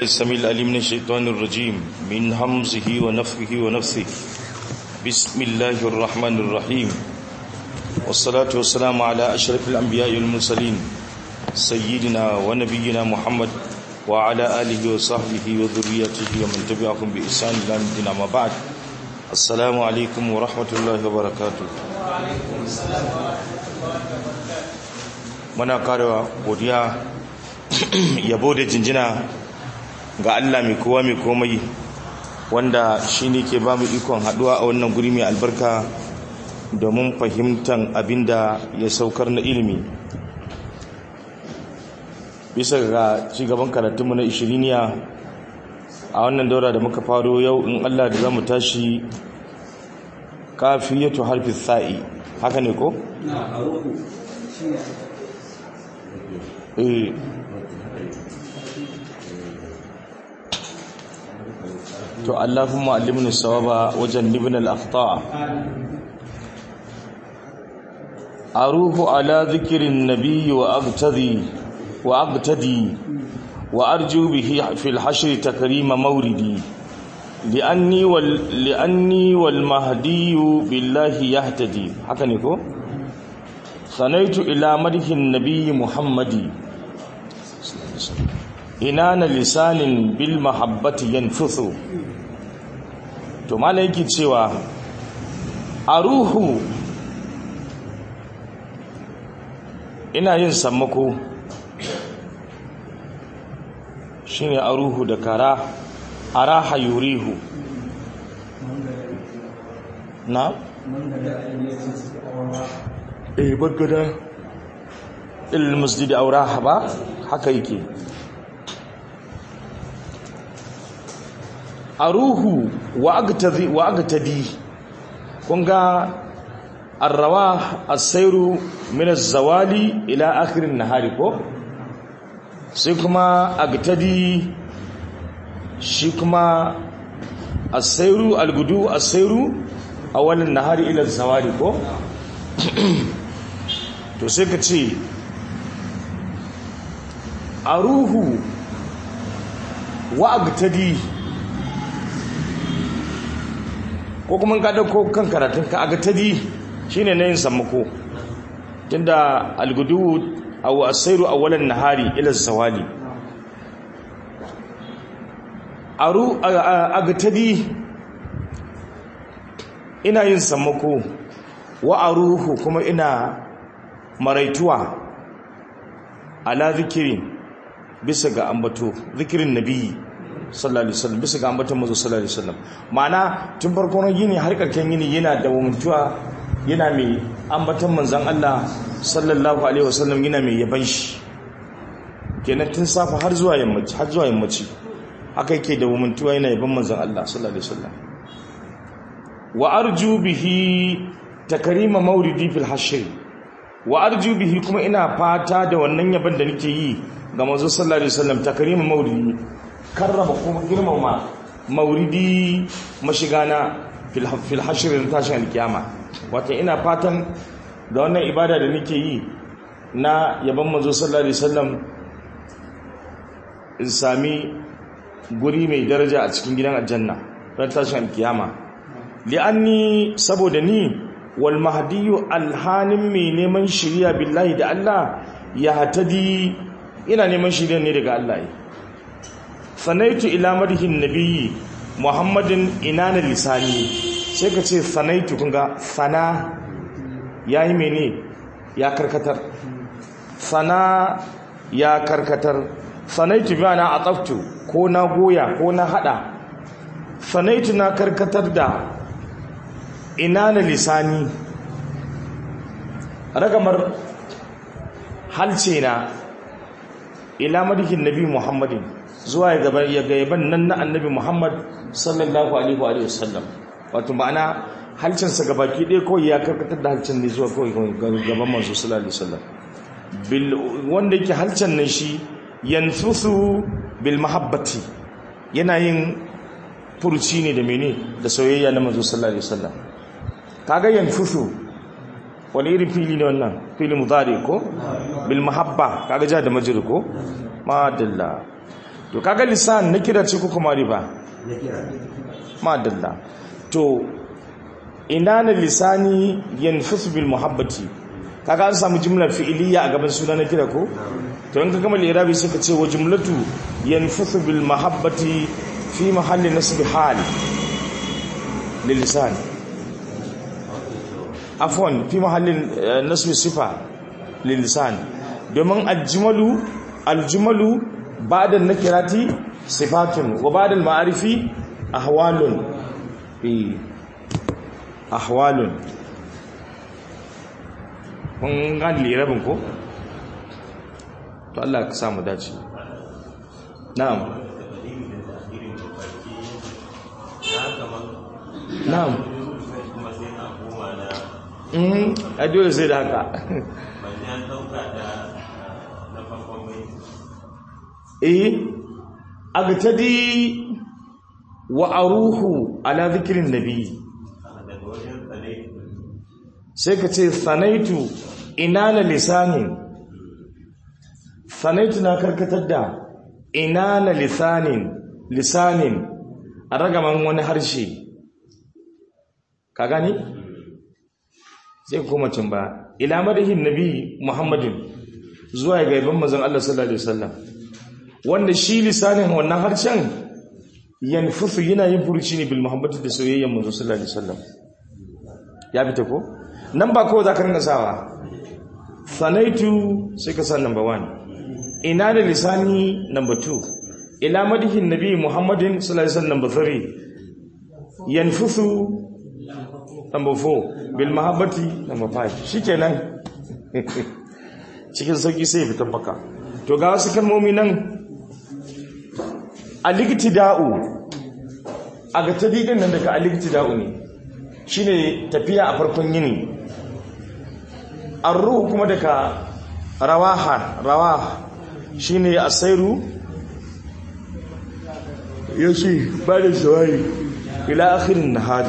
السميع العليم من الشيطان الرجيم من همزه ونفخه ونفثه بسم الله الرحمن الرحيم والصلاة والسلام على أشرف الأنبياء والمرسلين سيدنا ونبينا محمد وعلى آله وصحبه وذريته ومن تبعهم بإحسان إلى الدين أما بعد السلام عليكم ورحمة الله وبركاته muna karewa godiya yabo da jinjina ga Allah mai kowa mai komai wanda shi ne ke ba mu ikon haduwa a wannan guri mai albarka domin fahimtar abinda ya saukar na ilimi bisa ga cigaban karatunmu na ishiriniya a wannan daura da muka faro yau in Allah da za mu tashi kafiyatu harfi sa'i haka ne ko? na a ruku shi ne eh to Allahumma allimni sawaba wajen ibn al-akhta aruhu ala dhikrin nabiy wa agtadi wa agtadi wa arju bihi fi al-hashr takrima mawridi li'anni wal li'anni wal mahdi billahi yahtadi haka ne ko sanaitu ila madhin nabiy muhammadi inana lisanin bil mahabbati yanfuthu to malai yake cewa a ruhu ina yin sammako shine a ruhu da kara araha yurihu na eh bagada il masjid auraha ba haka yake aruhu wa agtadi wa agtadi kun ga arrawa as-sayru min az-zawali ila akhir an-nahari ko sai kuma agtadi shi kuma as-sayru al-gudu as-sayru awal an-nahari ila az-zawali ko to sai ka ce aruhu wa agtadi ko kuma ka dauko kan karatun ka aga tadi shine nayin sammako tunda algudu aw asairu awwalan nahari ila zawali aru aga tadi ina yin sammako wa aruhu kuma ina maraituwa ala zikirin bisa ga ambato zikirin nabiyyi sallallahu alaihi wasallam bisa ga ambaton manzo sallallahu alaihi wasallam ma'ana tun farko na gini har karken gini yana da mutuwa yana mai ambaton manzon Allah sallallahu alaihi wasallam yana mai yaban shi kenan tun safa har zuwa yammaci har zuwa yammaci haka yake da mutuwa yana yaban manzon Allah sallallahu alaihi wasallam wa arju bihi takrima mauridi fil hashr wa arju bihi kuma ina fata da wannan yaban da nake yi ga manzo sallallahu alaihi wasallam takrima mauridi karrama kuma girmama mauridi mashigana fil hashirin tashin alkiyama wata ina fatan da wannan ibada da nake yi na yaban manzo sallallahu alaihi wasallam in sami guri mai daraja a cikin gidan aljanna ran tashin alkiyama li'anni saboda ni wal mahdiyu alhanin mai neman shiriya billahi da Allah ya hatadi ina neman shiriya ne daga Allah sanaitu ila madhin nabiyyi muhammadin inana lisani sai ka ce sanaitu kunga sana yayi mene ya karkatar sana ya karkatar sanaitu bi ana ataftu ko na goya ko na hada sanaitu na karkatar da inana lisani ragamar halce na ila madhin nabi muhammadin zuwa ya gaban nan na annabi Muhammad sallallahu alaihi wa sallam wato ma'ana halcinsa gabaki ɗaya kawai ya karkatar da halcin ne zuwa kawai gaban manzo sallallahu alaihi wasallam bil wanda yake halcin nan shi yanfusu bil mahabbati yana yin furuci ne da mene da soyayya na manzo sallallahu alaihi wasallam kaga yanfusu wani irin fili ne wannan fili mudari ko bil mahabba kaga ja da majrur ko madalla to kaga lisan na kira ce ko kuma riba na kira madalla to ina na lisani yanfusu bil muhabbati kaga an samu jumlar fi'iliya a gaban suna na kira ko to in ka gama lirabi sai ka ce wa jumlatu yanfusu bil mahabbati fi mahalli nasbi hal lil lisan afwan fi mahallin eh, nasbi sifa lil lisan domin aljumalu aljumalu ba'da nakirati sifatun wa ba'da al-ma'arifi ahwalun eh ahwalun kun gani lirabin ko to Allah ka samu dace na'am na'am mhm a dole sai da haka eh agtadi wa aruhu ala dhikrin nabi sai ka ce sanaitu inana lisanin sanaitu na karkatar da inana lisanin lisanin a ragaman wani harshe ka gani sai kuma cin ba ila madahin nabi muhammadin zuwa ga gaban mazan Allah sallallahu alaihi wasallam wanda shi lisanin wannan harshen yanfusu yana yin furuci ne bil muhammadu da soyayyen manzo sallallahu alaihi wasallam ya fita ko nan ba kowa za ka rinka sawa sanaitu sai ka sa number one ina da lisani number two ila madihin nabi muhammadin sallallahu alaihi wasallam number three yanfusu number four bil mahabbati number five shikenan cikin sauki sai fitan baka to ga wasu kalmomi nan aliktida'u a ga tadidin nan daga aliktida'u ne shine tafiya a farkon yini arruhu kuma daga rawaha rawaha shine asairu yashi ba da shawari ila akhirin nahari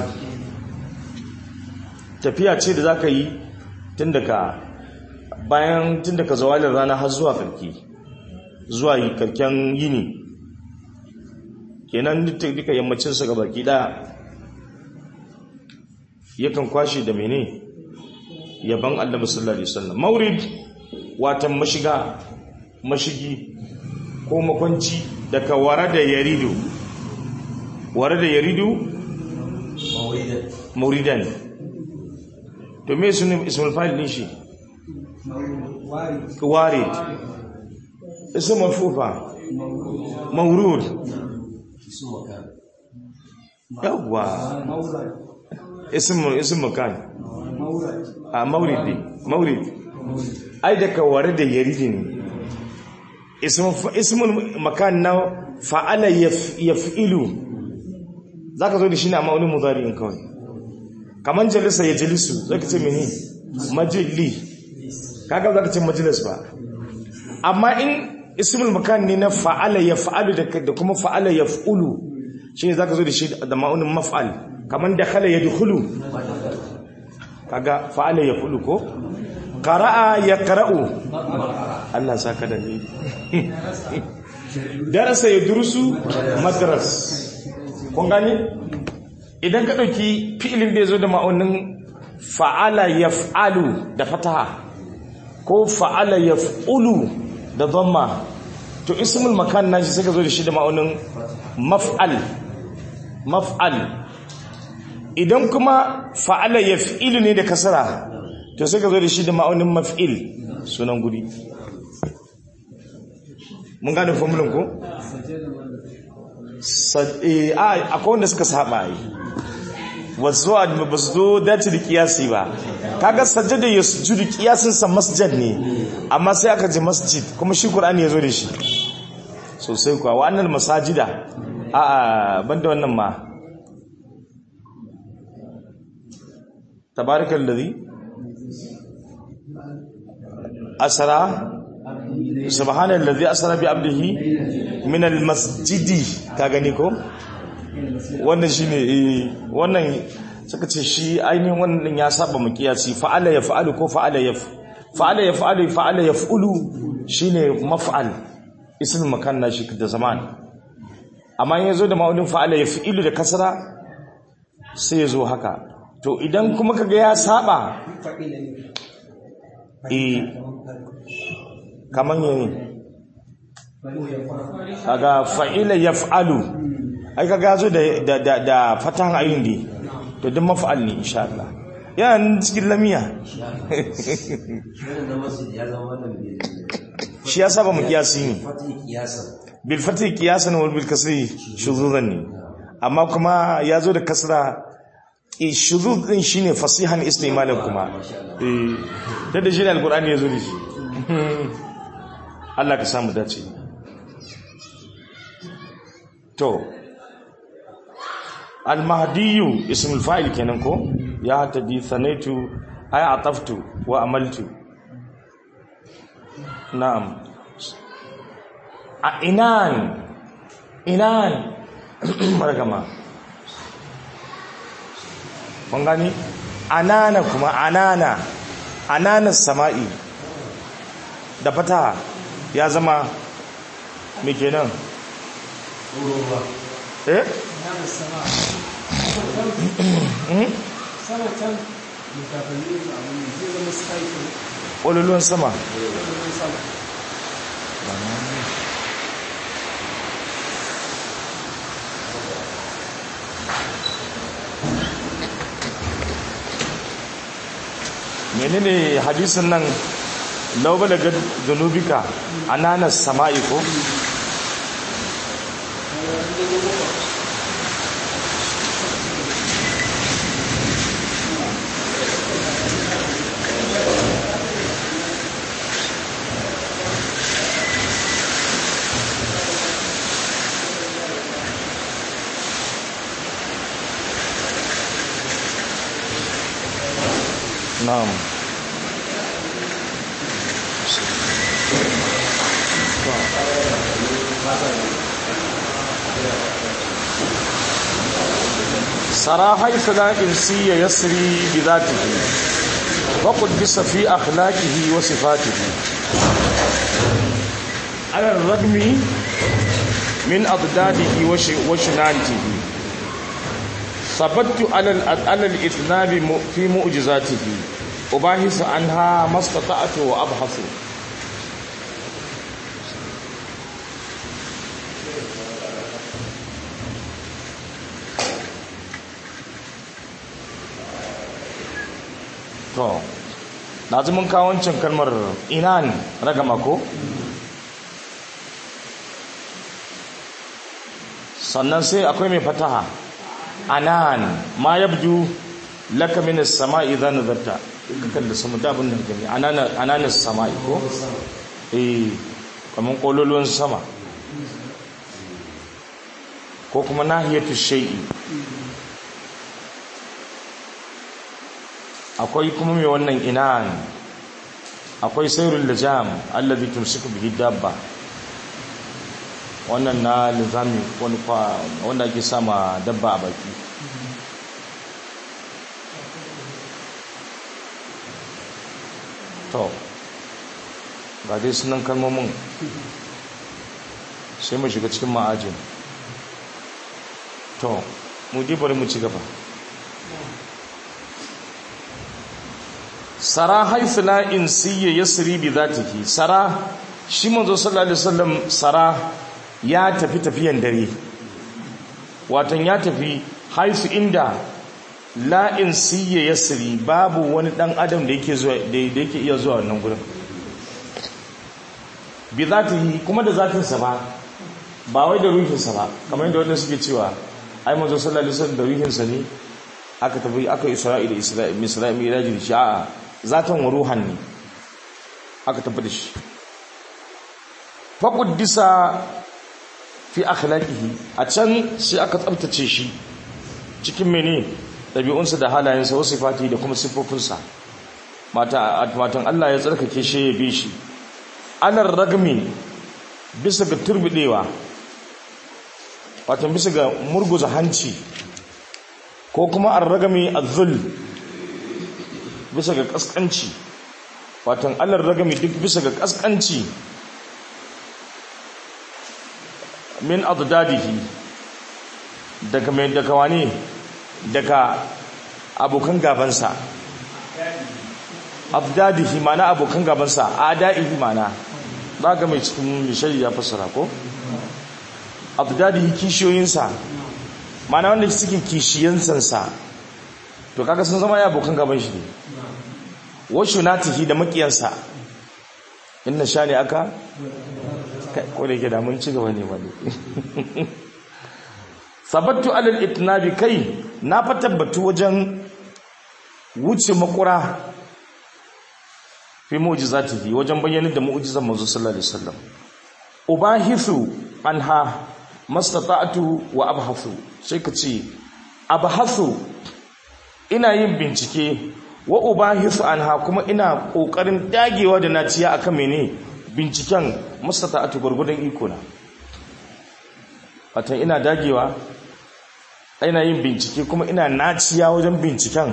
tafiya ce da zaka yi tun daga bayan tun daga zawalin rana har zuwa karki zuwa yi karken yini kenan duka yammacin su ga baki daya yakan kwashe da mene yaban annabi sallallahu alaihi wasallam maurid watan mashiga mashigi ko makwanci daga warada yaridu warada yaridu mauridan to me sunan ismul fa'il din shi warid ism marfufa maurud yawwa ism ism makan a mauridi maurid ai daga ware da yaridi ne ismul makan na fa'ala yaf'ilu zaka zo da shi ne amma wani mudari'in kawai kaman jalisa ya jalisu zaka ce mene majli kaga zaka ce majlis ba amma in ismul makan ne na fa'ala yaf'alu da kuma fa'ala yaf'ulu shi ne zaka zo da shi da ma'unin maf'al kaman dakhala yadkhulu kaga fa'ala yaf'ulu ko qara'a yaqra'u Allah saka da ni darasa yadrusu madras kun gani idan ka dauki fi'ilin da yazo da ma'aunin fa'ala yaf'alu da fataha ko fa'ala yaf'ulu da dhamma to ismul makan nashi sai ka zo da shi da ma'aunin maf'al maf'al idan kuma fa'ala yaf'ilu ne da kasara to sai ka zo da shi da ma'aunin maf'il sunan guri mun gane formulin ko akwai wanda suka saba yi wasu ba su zo dace da kiyasi ba kaga sajjada ya sujudu kiyasinsa masjad ne amma sai aka ji masjid kuma shi ƙur'ani ya zo da shi sosai kuwa wa'annan masajida a a banda wannan ma tabarikal ladhi asra subhanal ladhi asra bi abdihi min al masjidi ka gani ko wannan shine eh wannan suka ce shi ainihin wannan ya saba mu kiyasi fa'ala yaf'alu ko fa'ala yaf fa'ala yaf'alu fa'ala yaf'ulu shine maf'al ismul makan na shi da zaman amma in yazo da ma'udin fa'ala ya fi'ilu da kasra sai ya zo haka to idan kuma kaga ya saba fa'ila ne eh kaman yayi fa'ila ya fara kaga fa'ila yaf'alu ai kaga yazo da da da, da fatahan ayin di to duk maf'al ne insha Allah yana nan cikin lamiya Wannan na masjid ya zama wannan bai shi ya saba mu kiyasi ne fati kiyasan. bil fatih qiyasan wal bil kasri shuzuzan ne amma kuma yazo da kasra eh shuzuz din shine fasihan istimalin kuma eh da da shine alqur'ani yazo da shi Allah ka samu dace to al mahdiyu ismul fa'il kenan ko ya hatadi thanaitu ay ataftu wa amaltu na'am a inan inan margama kun gani anana kuma anana ananas sama'i da fata ya zama me kenan eh sama can mutakalli da abin da zai zama cycle ƙwallon sama zai sama menene hadisin nan laubala ga zunubika ananas sama'i ko na'am سرى حيث لا إنسي يسري بذاته وقدس في أخلاقه وصفاته على الرغم من أضداده وش- وشنانته ثبت على ال- على الإثناب م- في معجزاته أباحث عنها ما استطعت وأبحث to na ji mun kawo wancan kalmar inan ragama ko sannan sai akwai mai fataha anan ma yabdu laka min as-sama'i idza nazarta ka kalli sama da abin da gani anana ananan sama'i ko eh kaman kololuwan sama ko kuma nahiyatu shay'i akwai kuma mai wannan inan akwai sayrul lijam alladhi tumsiku bihi dabba wannan na lizami wani kwa wanda ake sama dabba a baki to ga dai sunan kalmomin sai mu shiga cikin ma'ajin to mu dai bari mu ci gaba sara haifu la insiyya yasri bi zatihi sara shi manzo sallallahu alaihi wasallam sara ya tafi tafiyan dare watan ya tafi haifu inda la insiyya yasri babu wani dan adam da yake zuwa da yake iya zuwa wannan gurin bi zatihi kuma da zatinsa ba ba wai da ruhinsa ba kamar yadda wanda suke cewa ai manzo sallallahu alaihi wasallam da ruhinsa ne aka tafi aka isra'ila isra'ila isra'ila miraji da shi a'a zatan wa ruhan ne aka tafi da shi fa quddisa fi akhlaqihi a can sai aka tsabtace shi cikin mene dabi'unsa da halayensa wasu sifati da kuma sifofinsa mata matan Allah ya tsarkake shi ya bi shi anar ragmi bisa ga turbidewa wato bisa ga murguza hanci ko kuma ar-ragami az-zul bisa ga kaskanci wato allar ragami duk bisa ga kaskanci min adadadihi daga mai daga wane daga abokan gabansa adadadihi mana abokan gabansa adaihi mana za ga mai cikin mishari ya fassara ko adadadihi kishiyoyinsa mana wanda suke kishiyansansa to kaga sun zama ya abokan gaban shi ne washu natihi da makiyansa inna sha ne aka ko da ke da mun ci gaba ne wani sabattu alal itnabi kai na fa tabbatu wajen wuce makura fi mu'jizatihi wajen bayyana da mu'jizan manzo sallallahu alaihi wasallam ubahithu anha mastata'tu wa abhathu sai ka ce abhathu ina yin bincike wa ubahithu anha kuma ina kokarin dagewa da naciya akan mene binciken mastata'tu gurgudan iko na watan ina dagewa ina yin bincike kuma ina naciya wajen binciken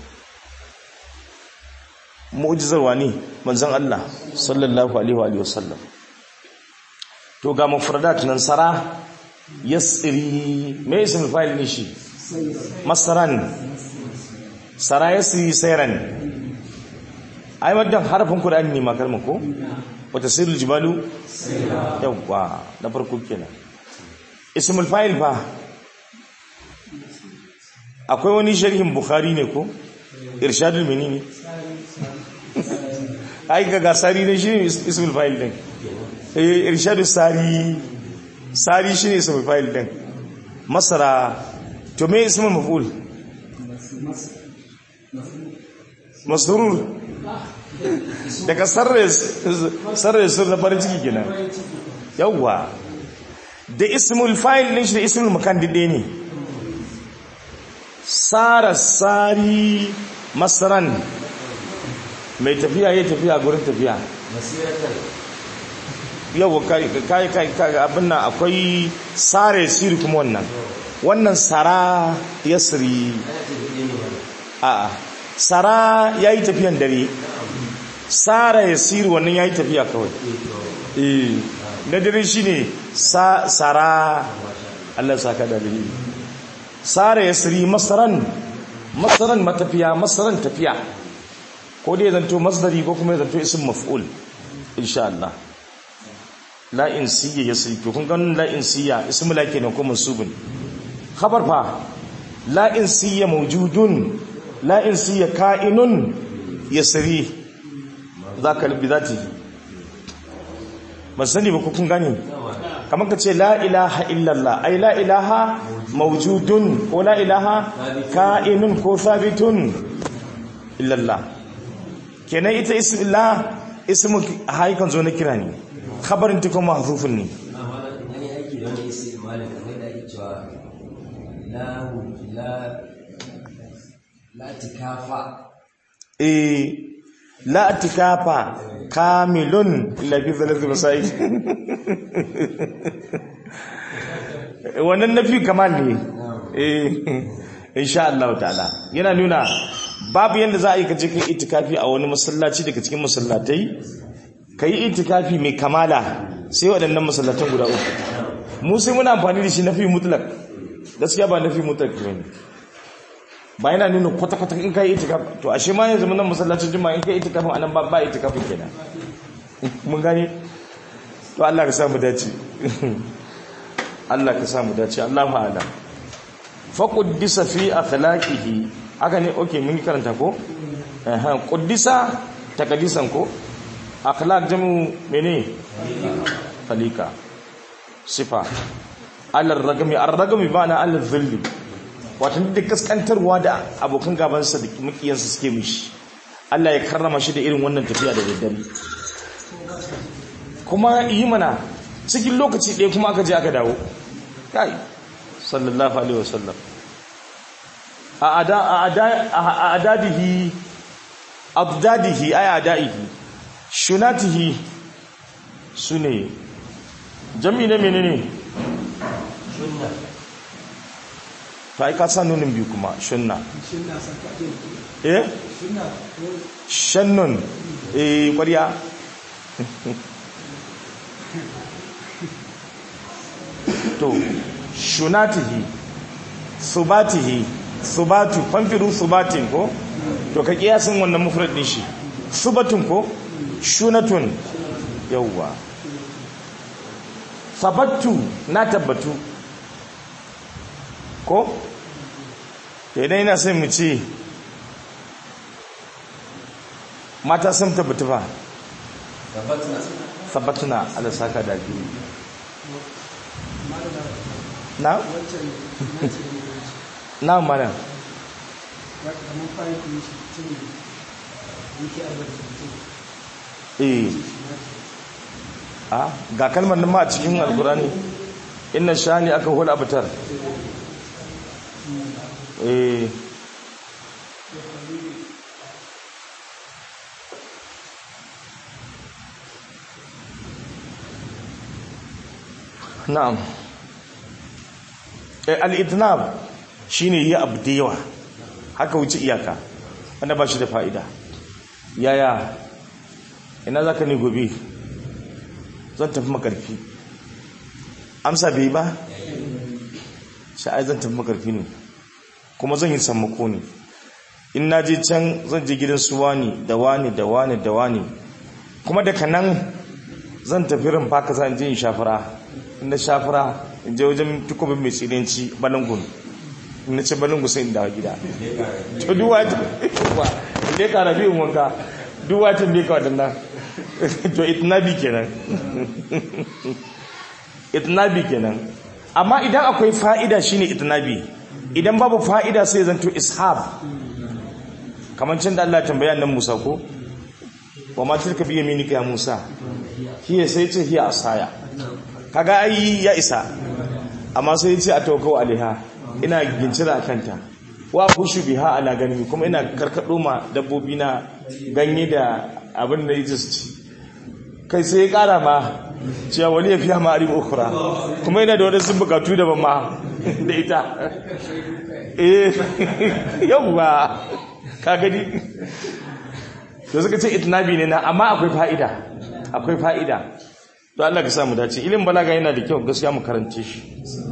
mu'jizar wani manzon Allah sallallahu alaihi wa sallam to ga mufradat nan sara yasri me ism fa'il ne shi masaran sara yasri sayran ai madan harfin qur'ani ne makar ko wata sirrul jibalu yawa na farko kenan ismul fa'il fa akwai wani sharhin bukhari ne ko irshadul menene ai ga gasari ne shi ismul fa'il din eh irshadus sari sari shine ismul fa'il din masara to me ismul maf'ul masrur daga sarre sarre sur da farin ciki kenan yawwa da ismul fa'il din shi da ismul makan dide ne sara sari masaran mai tafiya ya tafiya gurin tafiya yau kai kai kai abin nan akwai sare siri kuma wannan wannan sara yasri a sara yayi tafiyan dare sara yasiri wannan yayi tafiya kawai eh na dare shine sa sara Allah saka da dalili sara yasri masaran masaran matafiya masaran tafiya ko dai zanto masdari ko kuma zanto ism maf'ul insha Allah la insiyya yasri kun ga la insiyya ismu la kenan ko mansubun khabar fa la insiyya mawjudun la insiyya ka'inun yasri zaka bi zati ban sani ba kun gane kamar ka ce la ilaha illallah ai la ilaha mawjudun ko la ilaha ka'inun ko thabitun illallah kenan ita ismillah ismu haikan zo na kira ne khabarin ta kuma mahzufun ne wani aiki da wani isi malin kamar da ake cewa la la la tikafa eh la tikafa kamilun labi zalatu masai wannan nafi kamal ne eh insha Allah ta'ala yana nuna babu yanda za a yi kaje kai itikafi a wani masallaci daga cikin masallatai kai itikafi mai kamala sai waɗannan masallatan guda uku mu sai muna amfani da shi nafi mutlak gaskiya ba nafi mutlak ne ba yana nuna kwata-kwata in kai itikafi to ashe ma yanzu nan masallacin juma'a in kai itikafin anan ba ba itikafin kenan mun gane to Allah ka samu dace Allah ka samu dace Allahu a'lam fa quddisa fi akhlaqihi haka ne okay mun yi karanta ko eh quddisa takadisan ko akhlaq jamu mene khalika sifa alar ragami ar-ragami bana al-dhilli wato da kaskantarwa da abokan gabansa da makiyansa suke mishi Allah ya karrama shi da irin wannan tafiya da daddare kuma yi mana cikin lokaci ɗaya kuma aka je aka dawo kai sallallahu alaihi wasallam a adadihi abdadihi ay adaihi shunatihi sune jami ne menene shunna to ai ka sa nunin biyu kuma shunna Shinna san kaɗe. eh Shinna ko shannun eh ƙwarya to shunatihi subatihi subatu fanfiru subatin ko to ka kiyasin wannan mufrad din shi subatun ko shunatun yawwa sabattu na tabbatu ko to idan ina son mu ce mata sun tabbatu ba sabbatuna ala saka da biyu na wancan na ce da mutunci na mana ya kamar fara kuma shi tun yake albarka mutum eh a ga kalmar nan ma a cikin alkurani inna shani aka hula abutar eh na'am eh al-idnab shine yi abu da yawa haka wuce iyaka wanda ba shi da fa'ida yaya ina za ka ne gobe zan tafi makarfi amsa bai ba sha'ai zan tafi makarfi ne kuma zan yi sammako ne in na je can zan je gidan su wani da wani da wani da wani kuma daga nan zan tafi rumfa ka zan je in shafara in na shafara in je wajen tukubin mai tsirinci balangun in na ce balangun sai in dawo gida to duwa ta inda ya kara biyun wanka duwa ta ne ka waɗannan to itnabi kenan itnabi kenan amma idan akwai fa'ida shine itnabi idan babu fa'ida sai zanto ishab kamar cin da Allah tambaya nan Musa ko wa ma tilka bi yaminika ya Musa hiya sai ce hiya asaya kaga ai ya isa amma sai ce a tawakkau alaiha ina gincira kanta wa hushu biha ala ganimi kuma ina karkado ma dabbobi na ganye da abin da yake su ci kai sai ya kara ma cewa wani ya fiya ma arim ukura kuma yana da wani sun bukatu da ma da ita eh yawwa ka gani da suka ce itinabi ne na amma akwai fa'ida akwai fa'ida to Allah ka samu dace ilimin balaga yana da kyau gaskiya mu karance shi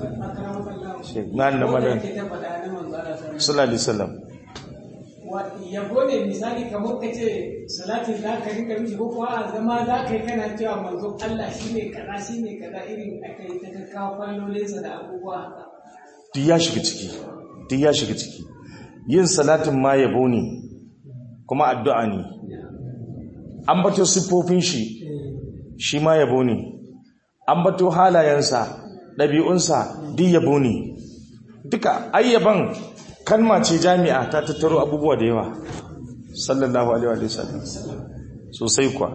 na na madan sallallahu alaihi wasallam yabo ne misali kamar ka ce salatin za ka rinka mishi ko kuwa a zama za ka yi kana cewa manzo Allah shi ne kaza shi ne kaza irin aka yi ta kakkawa kwallolinsa da abubuwa haka. duk ya shiga ciki duk ya shiga ciki yin salatin ma yabo ne kuma addu'a ne an bato siffofin shi shi ma yabo ne an bato halayensa ɗabi'unsa duk yabo ne duka ayyaban kalma ce jami'a ta tattaro abubuwa da yawa sallallahu alaihi wa sallam sosai kuwa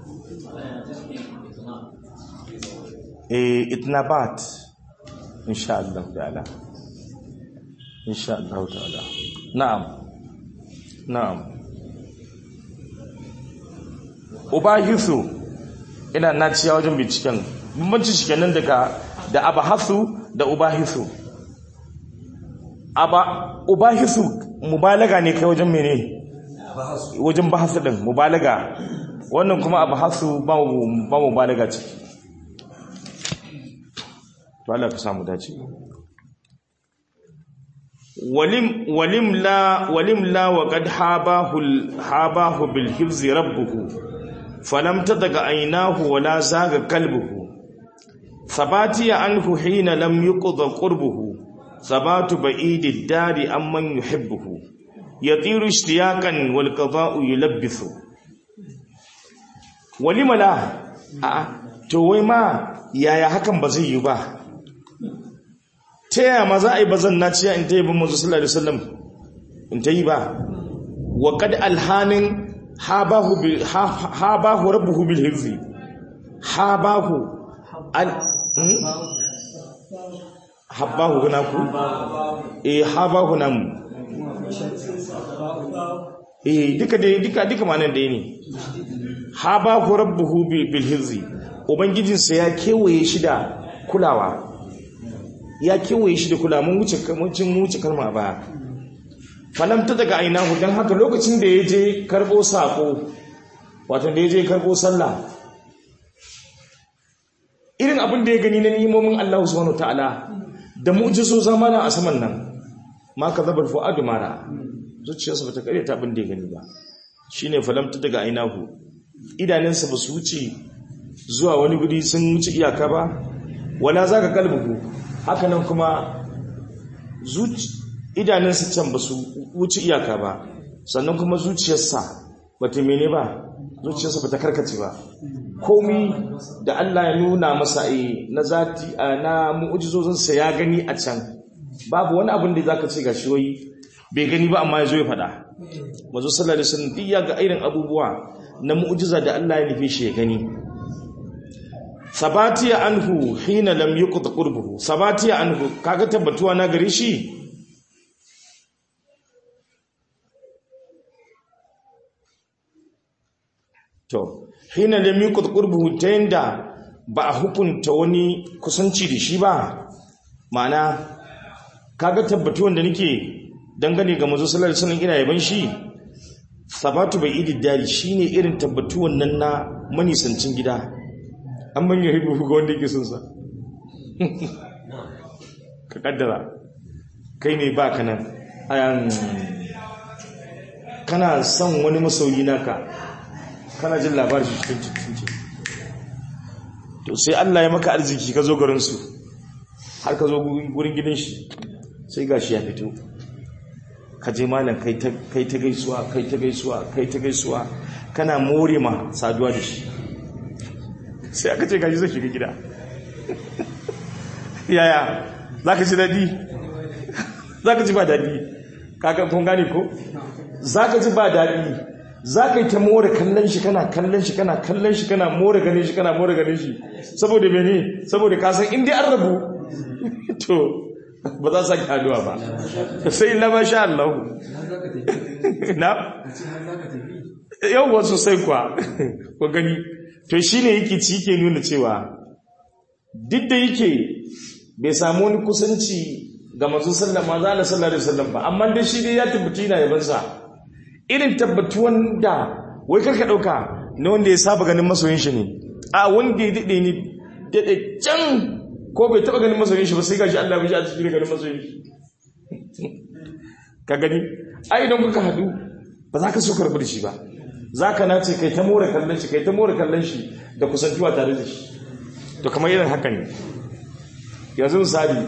eh itnabat insha Allah ta'ala insha Allah ta'ala na'am na'am ubahisu ina naciya wajen binciken bambanci shi kenan daga da abahasu da ubahisu aba ubahisu mubalaga ne kai wajen mene wajen bahasu din mubalaga wannan kuma abahasu ba ba mubalaga ciki to Allah ka samu dace walim walim la walim la wa qad habahu habahu bil hifz rabbuhu falam tadaga aynahu wa la zaga qalbuhu sabati anhu hina lam yuqda qurbuhu sabatu ba'idid dari amman yuhibbuhu yatiru ishtiyaqan wal qada'u yulabbithu walima la a to wai ma yaya hakan ba zai yi ba ta yaya ma za a yi bazan na ciya in ta yi bin mazu sallallahu alaihi wasallam in ta yi ba wa kad alhanin habahu bil habahu rabbuhu bil hirzi habahu al hmm? habahu guna ku eh habahu nan eh duka dai duka duka manan da ne habahu rabbuhu bil hirzi ubangijinsa ya kewaye shi da kulawa ya kewaye shi da kula mun wuce mun wuce kalma ba falamta daga ainahu dan haka lokacin da ya je karbo sako wato da ya je karbo sallah irin abin da ya gani na ni'imomin Allah subhanahu ta'ala da mu'jizo zamana a saman nan ma ka zabar fu'adu mara zuciyarsa bata kare ta abin da ya gani ba shine falamta daga ainahu idanunsa ba su wuce zuwa wani guri sun wuce iyaka ba wala zaka kalbuhu haka nan kuma idanunsa can ba su wuce iyaka ba sannan kuma zuciyarsa ba ta mene ba zuciyarsa ba ta karkace ba komi da Allah ya nuna masa a na zati na mu'ujizozinsa ya gani a can babu wani abin da zaka ce gashi wai bai gani ba amma ya zo ya faɗa mazu sallallahu alaihi wasallam duk ya ga irin abubuwa na mu'ujiza da Allah ya nufe shi ya gani sabatiya anhu hina lam yuqt qurbuhu sabatiya anhu kaga tabbatuwa na gare shi to hina lam yuqt qurbuhu ta yanda ba a hukunta wani kusanci da shi ba ma'ana kaga tabbatuwan da nake dangane ga manzo sallallahu alaihi wasallam ina yaban shi sabatu bai idi dari shine irin tabbatuwan nan na manisancin gida an manya hibu ga wanda yake son sa ka kaddara kai ne ba ka nan ayan kana son wani masauyi naka kana jin labarin shi cikin cikin cikin to sai Allah ya maka arziki ka zo garin su har ka zo gurin gidan shi sai gashi ya fito ka je malam kai ta kai ta gaisuwa kai ta gaisuwa kai ta gaisuwa kana more ma saduwa da shi sai aka ce gashi zai shiga gida yaya za ka ci daɗi za ka ci ba daɗi kaka kun gane ko za ka ci ba daɗi za ka yi ta more kallon shi kana kallon shi kana kallon shi kana more ganin shi kana more ganin shi saboda mene saboda ka san inda an rabu to ba za su sake haduwa ba sai lama sha Allah na yau sosai kuwa ko gani to shine yake ci ke nuna cewa duk da yake bai samu wani kusanci ga manzon sallama za a sallallahu alaihi wasallam ba amma dai shi dai ya tabbata yana yaban sa irin tabbatuwan da wai karka dauka na wanda ya saba ganin masoyin shi ne a wanda ya dade ni dade can ko bai taba ganin masoyin shi ba sai gashi Allah ya ji a cikin ganin masoyin shi ka gani ai idan kuka hadu ba za ka so karbi da shi ba za ka nace kai ta more kallon shi kai ta more kallon shi da kusantuwa tare da shi to kamar irin haka ne yanzu misali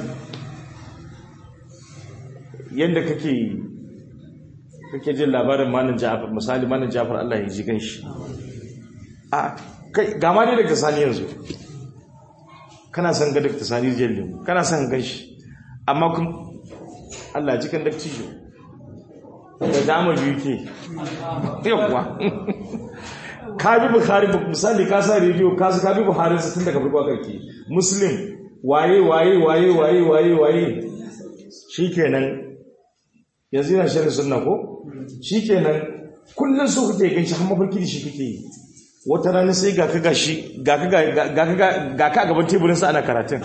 yadda kake kake jin labarin malam Ja'far misali malam Ja'far Allah ya ji ganshi a kai ga ma ne daga sani yanzu kana son ga daga sani jellin kana son ganshi amma kun Allah ji kan dakci shi da dama biyu ke yawwa ka bi bukhari misali ka sa rediyo ka ka bi buhari tun daga farko karki muslim waye waye waye waye waye waye shikenan yanzu yana shirin sunna ko shikenan kullun su kuke gan shi har mafarki da shi kake yi wata rana sai ga ka gashi ga ka ga ka ga ka gaban teburin sa ana karatun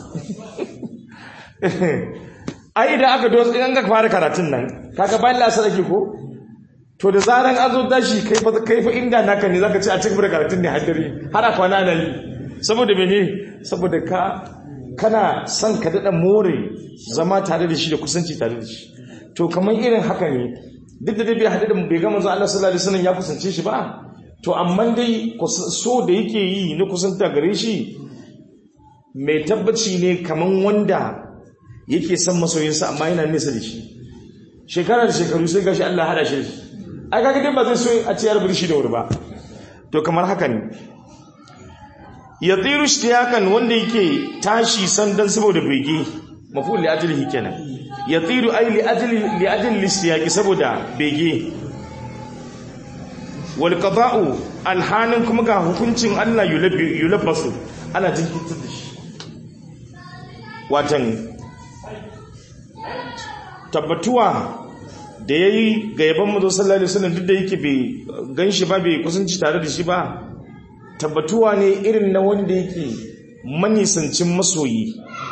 ai idan aka dosa in ga fara karatun nan kaga bayan lasar ake ko to da zaran an zo tashi kai fa kai fa inda naka ne zaka ce a cikin karatun ne haddari har a kwana nan saboda mene saboda ka kana son ka dada more zama tare da shi da kusanci tare da shi to kamar irin haka ne duk da dai bai hadu da bai ga manzo Allah sallallahu alaihi wasallam ya kusance shi ba to amma dai so da yake yi na kusanta gare shi mai tabbaci ne kaman wanda yake son masoyinsa amma yana nesa da shi shekara da shekaru sai gashi Allah hada shi ai kaga dai ba zai so a ce yarbar shi da wuri ba to kamar haka ne ya tsiru ishtiyakan wanda yake tashi sandan saboda bege maful li ajlihi kenan ya tsiru ai li ajli li ajli listiyaqi saboda bege wal qada'u alhanin kuma ga hukuncin Allah yulabbasu ana jinkirtar da shi watan tabbatuwa da ya yi ga yaban mazo sallallahu alaihi wasallam duk da yake bai gan shi ba bai kusanci tare da shi ba tabbatuwa ne irin na wanda yake manisancin masoyi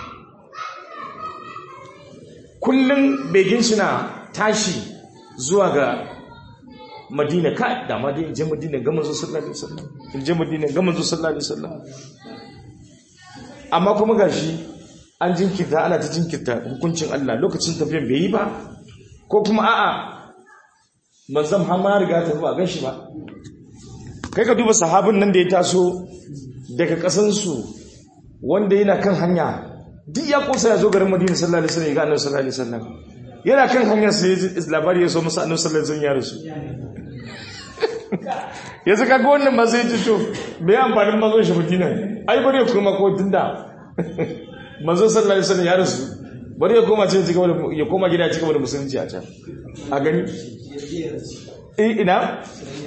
kullum begin shi na tashi zuwa ga madina ka da ma dai je madina ga manzo sallallahu alaihi wasallam in je madina ga manzo sallallahu alaihi wasallam amma kuma gashi an jinkirta ana ta jinkirta hukuncin Allah lokacin tafiyan bai yi ba ko kuma a'a manzon har ma riga ta ba gan shi ba kai ka duba sahabin nan da ya taso daga kasansu wanda yana kan hanya duk ya kosa ya zo garin madina sallallahu alaihi wasallam ya ga annabi sallallahu alaihi wasallam yana kan hanyar sai labari ya so masa annabi sallallahu alaihi wasallam ya rasu yanzu kaga wannan ba sai to bai amfanin manzon shi madina ai bari ya koma ko tunda manzon sallallahu alaihi wasallam ya rasu bari ya koma ce ya koma gida cikin da musulunci a can a gani eh ina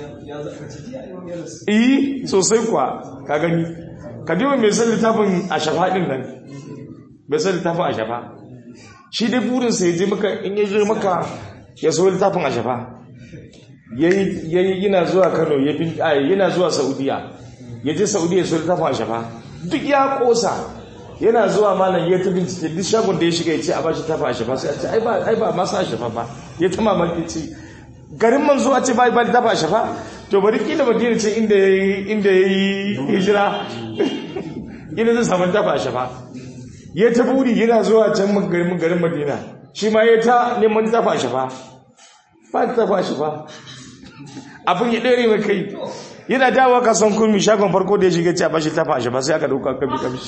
eh sosai kuwa ka gani ka duba mai san littafin a shafa din nan mai san littafin a shafa shi dai burinsa ya je maka in ya je maka ya so littafin a shafa yayi yana zuwa Kano ya bin yana zuwa Saudiya ya je Saudiya so littafin a shafa duk ya kosa yana zuwa malam ya ta bincike duk shagon da ya shiga ya ce a bashi tafa a shafa sai a ce ai ba ai ba masa a shafa ba ya ta mamaki ce garin manzo a ce ba ba tafa a shafa to bari kila madina ce inda yayi inda yayi hijira ina zai samu tafa a shafa ya ta buri yana zuwa can garin garin madina shi ma ya ta neman tafa a shafa ba tafa a shafa abin ya ɗere mai kai yana dawa kasan kurmi shagon farko da ya shiga ce a bashi tafa a shafa sai aka dauka kabi kabi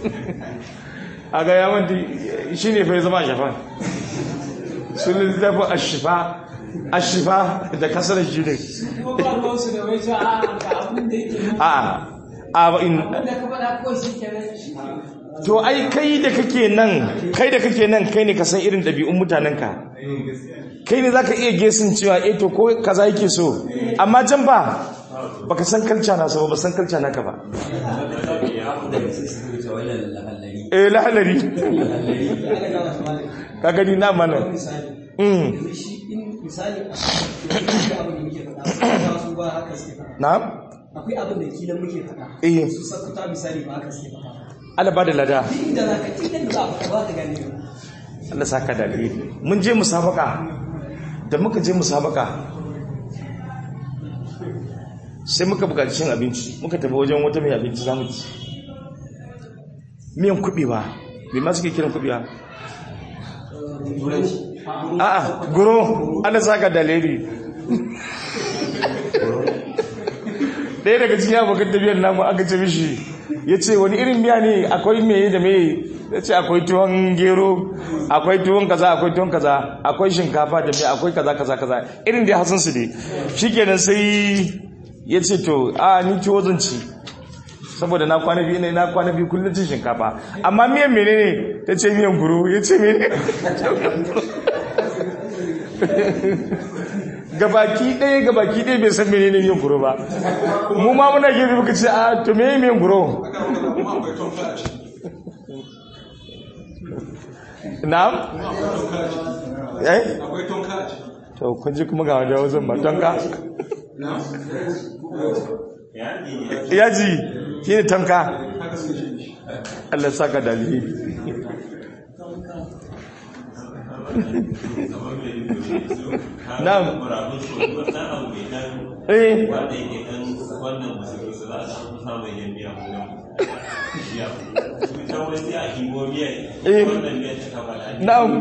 a ga yawon shi ne fa ya zama a shafa sunan tafa a shafa a shafa da kasar shi ne kuma ba ruwansu da wai cewa a ga abin da yake nan a a in abin da ka faɗa ko shi kenan to ai kai da kake nan kai da kake nan kai ne ka san irin ɗabi'un mutanenka kai ne zaka iya gesin cewa eh to ko kaza yake so amma can ba baka san kalca na ba san kalca naka ba eh lahalari ka gani na mana mm na akwai abin da kilan muke faɗa eh su sakuta misali ba haka suke faɗa Allah ba da lada duk inda za ka kilan da za a faɗa ba ka gane ba Allah saka da alheri mun je musabaka da muka je musabaka sai muka buƙaci cin abinci muka tafi wajen wata mai abinci zamu ci miyan kubewa me ma suke kiran kubewa a'a guro Allah saka da alheri ɗaya daga cikin abokan tafiyar namu aka ce mishi ya ce wani irin miya ne akwai meye da meye ya ce akwai tuwon gero akwai tuwon kaza akwai tuwon kaza akwai shinkafa da mai akwai kaza kaza kaza irin da hasan su ne shikenan sai ya ce to a ni tuwo zan ci saboda na kwana biyu ne na kwana biyu kullum cin shinkafa amma miyan menene ta ce miyan guro ya ce mene gabaki ɗaya gabaki ɗaya bai san menene miyan guro ba mu ma muna gefe muka ce a to me miyan guro na'am eh akwai tonka a ciki to kun ji kuma ga wanda wajen ba tonka yaji shi ne tonka haka suke shi Allah saka dalili na'am eh Na'am.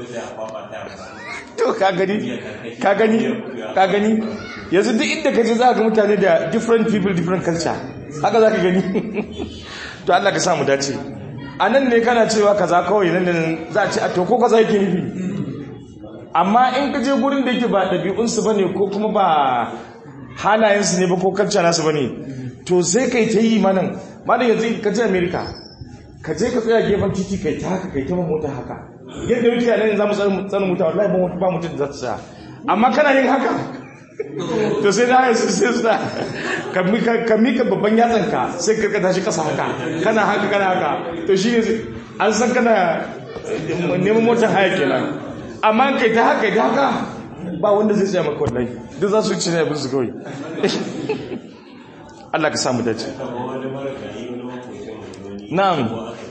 to ka gani ka gani ka gani yanzu duk inda ka je za ka mutane da different people different culture haka za ka gani to Allah ka samu dace a nan ne kana cewa kaza kawai nan nan za a ce a to ko kaza yake nufi amma in ka je gurin da yake ba ɗabi'unsu ba ne ko kuma ba halayensu ne ba ko culture nasu ba ne to sai kai ta yi manan manan yanzu ka je america ka je ka tsaya gefen titi kai ta haka kai ta mota haka yadda muke nan za mu tsarin mota wallahi ba ba mutum da za ta tsaya amma kana yin haka to sai da su sai su da ka mika ka mika babban yatsan ka sai ka ka tashi kasa haka kana haka kana haka to shi ne an san kana neman motar haya kenan amma kai ta haka da haka ba wanda zai tsaya maka wallahi duk za su ci ne abin su kawai Allah ka samu dace na'am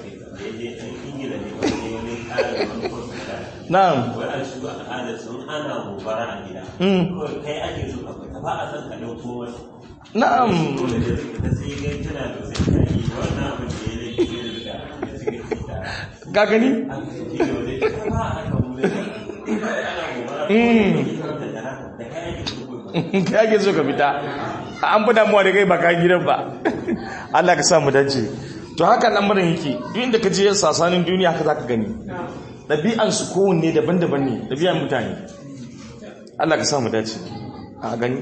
na'am wai a shiga al'ada sun ana gobara a gida Mm. kawai kai ake so ka fita ba a san ka dauko wani na'am dole da ta sai gai tana da sai ka yi wannan abin da ya laifi da ka gani ka ake so ka fita an fi damuwa da kai ba ka gidan ba Allah ka sa mu dace to haka lamarin yake duk inda ka je sasanin duniya haka zaka gani ɗabi'an su kowanne daban-daban ne ɗabi'an mutane Allah ka sa mu dace a gani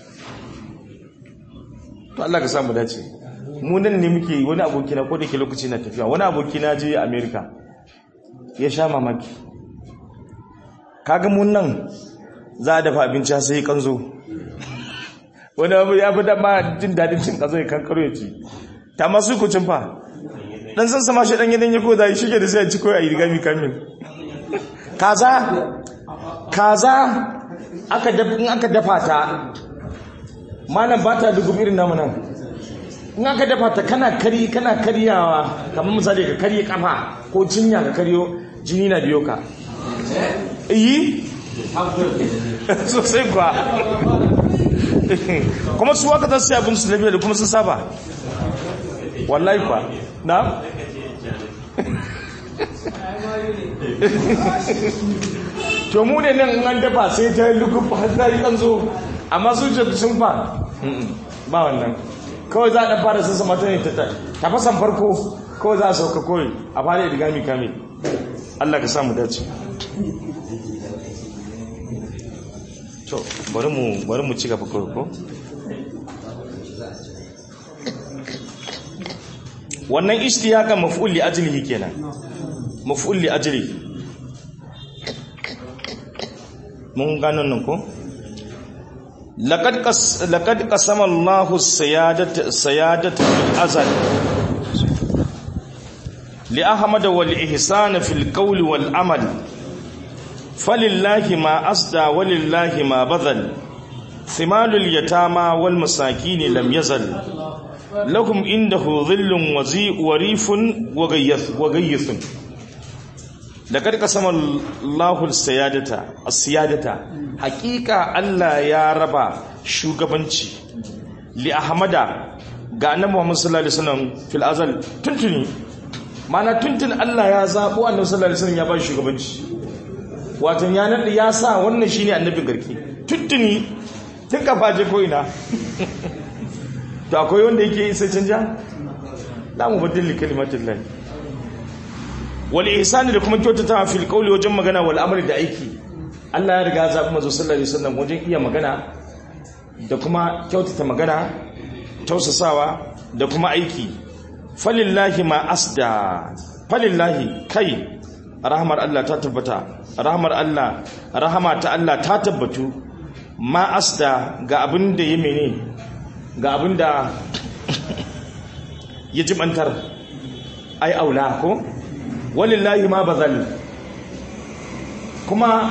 to Allah ka sa mu dace mu nan ne muke wani aboki na ko da ke lokaci na tafiya wani aboki na je America ya sha mamaki kaga mun nan za a dafa abinci sai kanzo wani abu ya fi dama jin daɗin cin kanzo ya kankaro ya ci ta masu kucin fa dan san sama shi dan gidan ya koda shi ke da sai ya ci koyi a yi rigami kamin kaza kaza aka dafa in aka dafa ta malam ba ta dugu irin namu nan in aka dafa ta kana kari kana karyawa kamar misali ka karye kafa ko cinya ka karyo jini na biyo ka yi sosai kuwa kuma su waka za su yi abin su lafiya da kuma sun saba wallahi kuwa na to mu ne nan an dafa sai ta yi lukuf har ta yi kanzo amma sun ce sun fa ba wannan kawai za a ɗan fara sassa mata ne ta fasan farko kawai za a sauka kawai a fara yi digami kame Allah ka samu dace to bari mu bari mu ci gaba kawai ko wannan ishtiyaka maf'ul li ajlihi kenan maf'ul li ajlihi mun gano nan ko laqad qas laqad qasama Allahu sayadata sayadata fil azal li ahmad wal ihsan fil qawl wal amal falillahi ma asda walillahi ma badal thimalul yatama wal masakin lam yazal lahum indahu dhillun wazi warifun wagayyithun laqad qasama Allahu as-siyadata as-siyadata haqiqa Allah ya raba shugabanci li ahmada ga annabi Muhammad sallallahu alaihi wasallam fil azal tuntuni mana tuntun Allah ya zabo annabi sallallahu alaihi wasallam ya ba shugabanci wato ya nadi ya sa wannan shine annabin garki tuntuni tun kafa je ko ina to akwai wanda yake isa canja la mu badil kalimatin lahi wal ihsani da kuma kyautata fil qawli wajen magana wal amri da aiki Allah ya riga za kuma zo sallallahu alaihi wasallam wajen iya magana da kuma kyautata magana tausasawa da kuma aiki falillahi ma asda falillahi kai rahmar Allah ta tabbata rahmar Allah rahama ta Allah ta tabbatu ma asda ga abin da ya mene ga abin da ya jibantar ai aula ko walillahi ma bazal kuma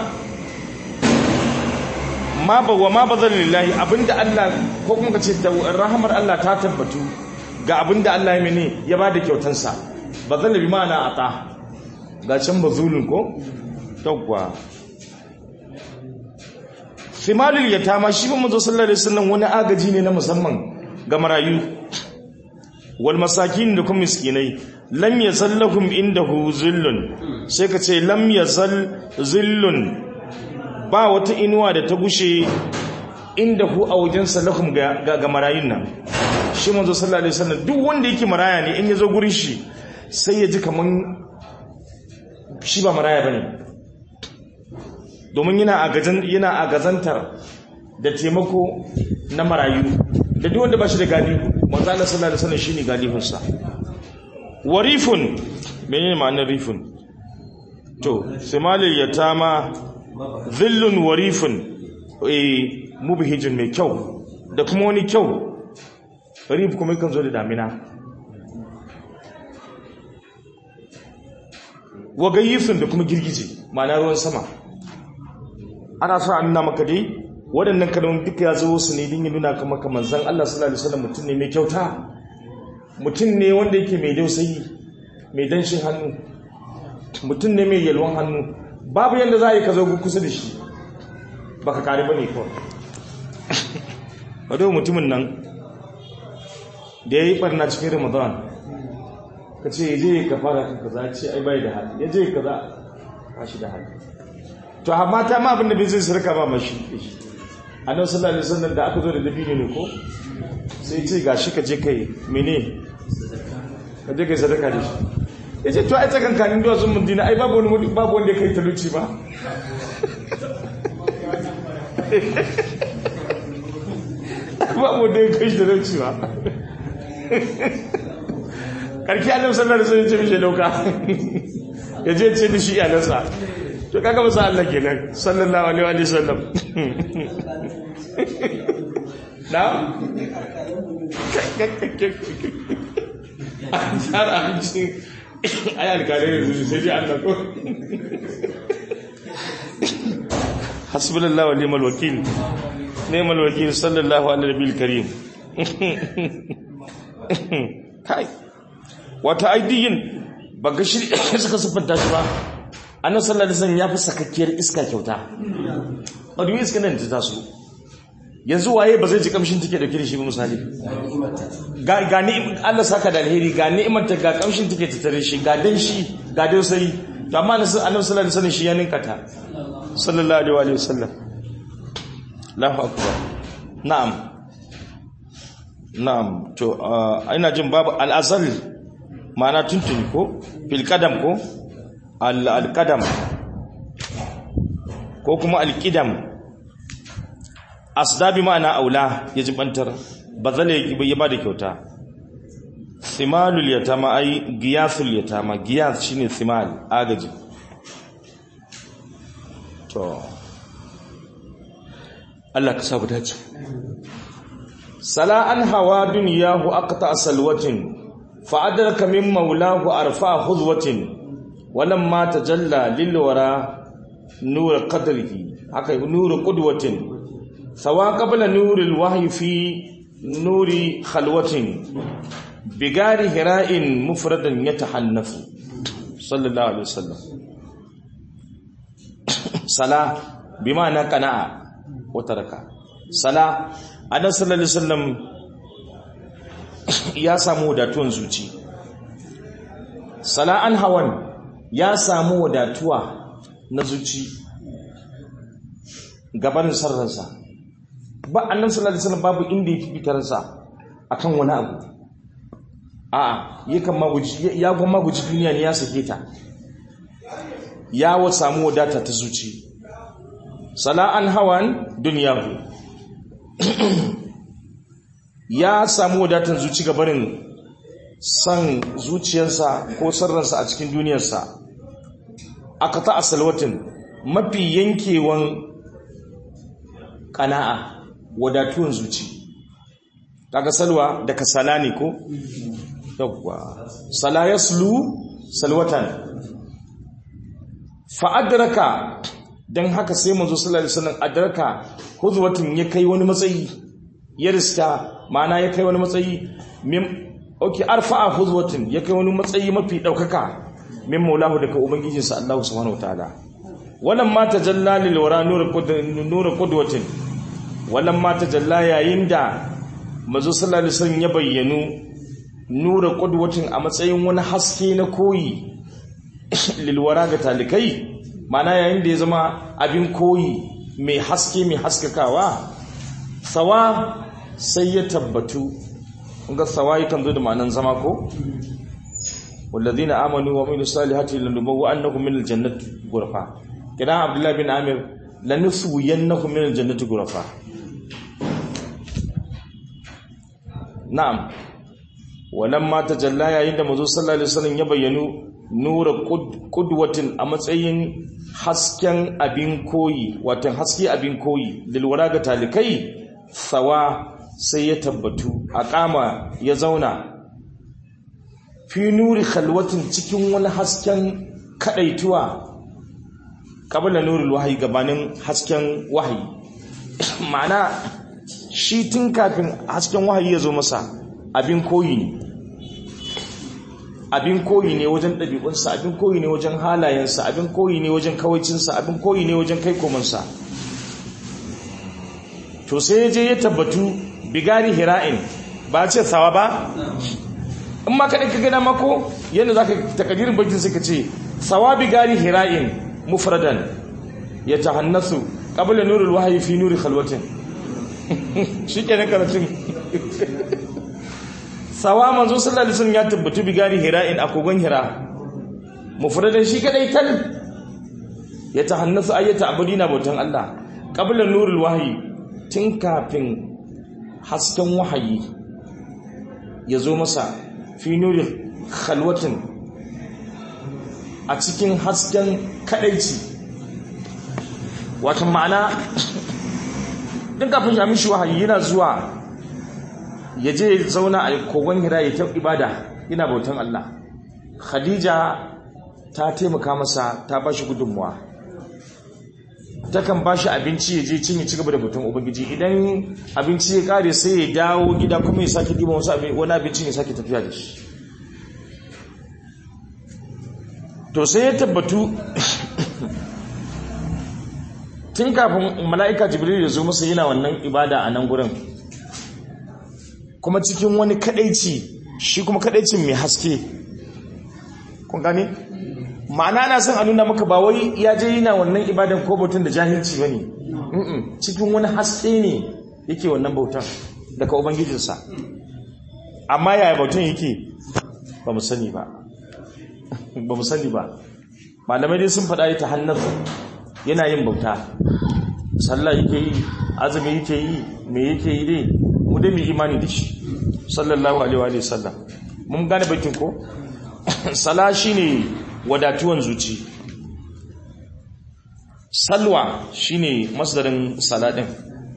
ma ba wa ma bazal lillahi abinda Allah ko kuma kace da rahamar Allah ta tabbatu ga abinda Allah ya mene ya bada kyautansa bazal bi ma'ana ata ga can bazulun ko tawwa simalul yatama shi ba manzo sallallahu alaihi wasallam wani agaji ne na musamman ga marayu wal masakin da kuma miskinai lam yazal lahum indahu zillun sai ka ce lam yazal zillun ba wata inuwa da ta gushe indahu a wajen salahum ga ga marayun nan shi manzo sallallahu alaihi wasallam duk wanda yake maraya ne in yazo gurin shi sai ya ji kaman shi ba maraya bane domin yana yana agazantar da taimako na marayu da duk wanda ba shi da galihu manzo Allah sallallahu alaihi wasallam shine galihunsa warifun menene ma'anar rifun to simalil yatama zillun warifun eh mubhijun mai kyau da kuma wani kyau rif kuma kan zo da damina wagayyifin da kuma girgije ma'ana ruwan sama ana so a nuna maka dai waɗannan kalmomin duka ya zo su ne din ya nuna kama kamar zan Allah sallallahu alaihi wasallam mutum ne mai kyauta mutum ne wanda yake mai dausayi mai danshin hannu mutum ne mai yalwan hannu babu yadda za a yi ka zo kusa da shi baka kare ba ne kawai wadda mutumin nan da ya yi barna cikin ramadan ka ce ya je ka fara kan kaza ce ai bai da hali ya je kaza ba shi da hali to amma ta ma abin da bai zai sarka ba mashi annabi sallallahu alaihi wasallam da aka zo da dabino ne ko sai ce gashi ka je kai mene ka je kai sadaka da shi ya ce to ai tsakankanin duwatsun mundina ai babu wani babu wanda ya kai talauci ba babu wanda ya kai shi talauci ba karki annabi sallallahu alaihi wasallam ya ce mishi dauka ya je ce da shi iyalansa to kaga masa Allah kenan sallallahu alaihi wa sallam na an tsara abincin ai alkalai da su sai dai Allah ko hasbunallahu wa ni'mal wakil ni'mal wakil sallallahu alaihi nabiyil karim kai wata aidiyin ba ga shi suka siffanta shi ba annabi sallallahu alaihi wasallam ya fi sakakkiyar iska kyauta wadda iska nan ta taso yanzu waye ba zai ji kamshin take dauke da shi ba misali ga ga ni'im Allah saka da alheri ga ni'imar ta ga kamshin take tattare shi ga dan shi ga dai sai to amma annabi sallallahu alaihi wasallam shi ya ninka ta sallallahu alaihi wasallam Allahu akbar na'am na'am to ina jin babu al-azal ma'ana tuntuni ko fil qadam ko al-qadam ko kuma al-qidam asdabi ma'ana aula ya jibantar bazale ya bada kyauta simalul yatama ai giyasul yatama giyas shine simal agaji to Allah ka sa ku dace sala an hawa dunyahu aqta salwatin fa adraka min maulahu arfa khudwatin walamma tajalla lil wara nur qadrihi haka nur qudwatin sawa qabla nuril wahyi fi nuri khalwatin bigari hira'in mufradan yatahannafu sallallahu alaihi wasallam sala bima'ana qana'a wa taraka sala annabi sallallahu alaihi wasallam ya samu wadatuwan zuci sala an hawan ya samu wadatuwa na zuci gabanin sarransa ba annabi sallallahu alaihi wasallam babu inda ya fitar sa akan wani abu a'a yakan maguji ya gwa maguji duniya ne ya sake ta ya wa samu wadata ta zuci sala'an hawan duniyahu ya samu wadatan zuci gabanin san zuciyarsa ko sarransa a cikin duniyarsa aka ta asalwatin mafi yankewan kana'a wadatuwan zuci kaga salwa da kasala ne ko yawwa sala yaslu salwatan fa adraka dan haka sai manzo sallallahu alaihi wasallam adraka huzwatin ya kai wani matsayi ya riska ma'ana ya kai wani matsayi min okay arfa'a huzwatin ya kai wani matsayi mafi daukaka min maulahu daga ubangijinsa Allah subhanahu wataala wannan ma tajalla lil wara nur qudwatin wannan ma tajalla yayin da manzo sallallahu alaihi wasallam ya bayyanu nura qudwatin a matsayin wani haske na koyi lilwara ga talikai mana yayin da ya zama abin koyi mai haske mai haskakawa sawa sai ya tabbatu ga sawa yakan zo da ma'anan zama ko walladhina amanu wa amilus salihati lanubawwa annahum min aljannati ghurfa kidan abdullah bin amir lanuswiyannahum min aljannati ghurfa na'am walamma tajalla yayin da manzo sallallahu alaihi wasallam ya bayyanu nura qudwatin a matsayin hasken abin koyi wato haske abin koyi lilwara ga talikai sawa sai ya tabbatu a kama ya zauna fi nuri khalwatin cikin wani hasken kadaituwa kabla nurul wahyi gabanin hasken wahayi ma'ana shi tun kafin hasken wahayi ya zo masa abin koyi ne abin koyi ne wajen ɗabi'unsa abin koyi ne wajen halayensa abin koyi ne wajen kawaicinsa abin koyi ne wajen kai komansa to sai ya je ya tabbatu bigari hira'in ba ce sawa ba in ma kaɗai ka gana mako yadda za ka takadirin bakin suka ce sawabi gari hira'in mufradan ya ta hannasu ƙabila nurul wahayi fi nuri khalwatin shi ke na karatun sawa manzo sallallahu alaihi wasallam ya tabbatu bi gari hira'in a kogon hira mufradan shi kadai tal ya ta hannasu ayyata abudina bautan Allah ƙabila nurul wahayi tun kafin hasken wahayi ya zo masa fi nuri khalwatin a cikin hasken kadaici wata ma'ana din kafin ya mishi wahayi yana zuwa ya je zauna a kogon hira ya kyau ibada yana bautan Allah khadija ta taimaka masa ta ba shi gudunmuwa takan ba shi abinci ya je cin ya ci gaba da batun ubangiji idan abinci ya kare sai ya dawo gida kuma ya sake ɗiba wani abincin ya sake tafiya da shi to sai ya tabbatu tun kafin mala'ika jibril ya zo masa yana wannan ibada a nan gurin kuma cikin wani kadaici shi kuma kadaicin mai haske kun gane ma'ana na son a nuna maka ba wai ya je yana wannan ibadan ko bautan da jahilci ba ne cikin wani haske ne yake wannan bautan daga ubangijinsa amma yaya bautan yake ba mu sani ba ba mu sani ba malamai dai sun faɗa ta hannar yana yin bauta sallah yake yi azumi yake yi me yake yi dai mu dai mu imani da shi sallallahu alaihi wa sallam mun gane bakin ko sala shine wadatuwan zuci salwa shine masdarin saladin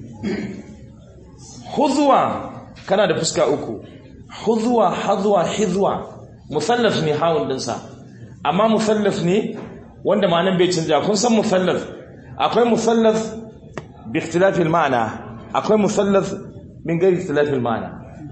huzwa kana da fuska uku huzwa hadwa hizwa musallaf ne hawun dinsa amma musallaf ne wanda ma'anan bai canja kun san musallaf akwai musallaf bi ikhtilafi al-ma'na akwai musallaf min ghairi ikhtilafi al-ma'na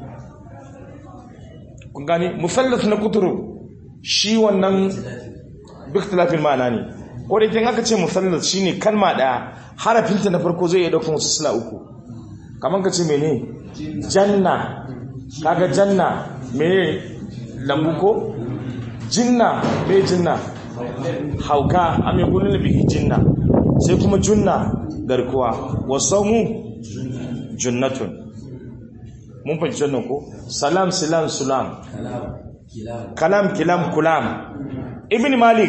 kun gane musallaf na kuturu shi wannan bi ikhtilafi al-ma'na ne ko da kin aka ce musallaf shine kalma daya harafinta na farko zai iya daukar wasu sila uku kaman ka ce mene janna kaga janna mene lambu ko jinna me jinna hauka am yakunu bihi jinna sai kuma junna garkuwa wasaumu junnatun mun fahimci wannan ko salam salam salam kalam kilam kulam ibn malik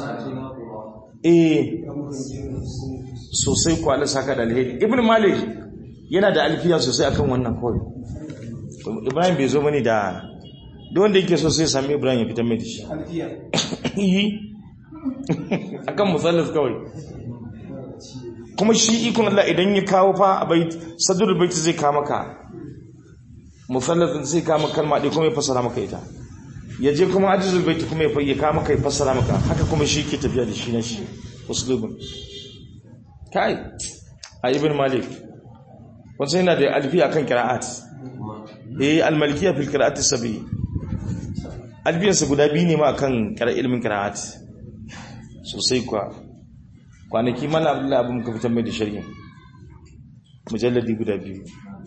eh sosai ko Allah saka da alheri ibn malik yana da alfiya sosai akan wannan kawai ibrahim bai zo bane da duk wanda yake so sai sami ibrahim ya fitar mai da shi yi akan musallaf kawai kuma shi ikon Allah idan ya kawo fa a bai sadrul baiti zai kawo maka musallaf zai kawo maka kalma ɗaya kuma ya fassara maka ita ya je kuma ajizul baiti kuma ya kawo maka ya fassara maka haka kuma shi ke tafiya da shi na shi uslubun kai a ibn malik wasu yana da alfi akan kira'at eh al-malikiyya fil qira'at as-sabi albiyansa guda biyu ne ma akan kira ilmin qira'at sosai kuwa kwanaki mana abdullahi abu muka fitar mai da shari'a mujalladi guda biyu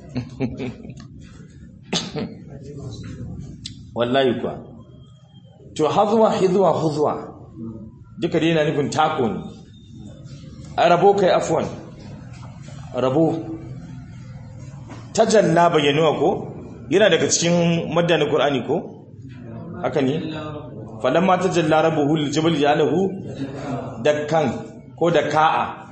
wallahi kuwa to hazwa hizwa huzwa duka dai yana nufin tako ne a rabo kai afwan rabo tajalla bayyanuwa ko yana daga cikin maddanin qur'ani ko haka ne falamma tajalla rabbuhu lil jabal ja'alahu dakkan ko da ka'a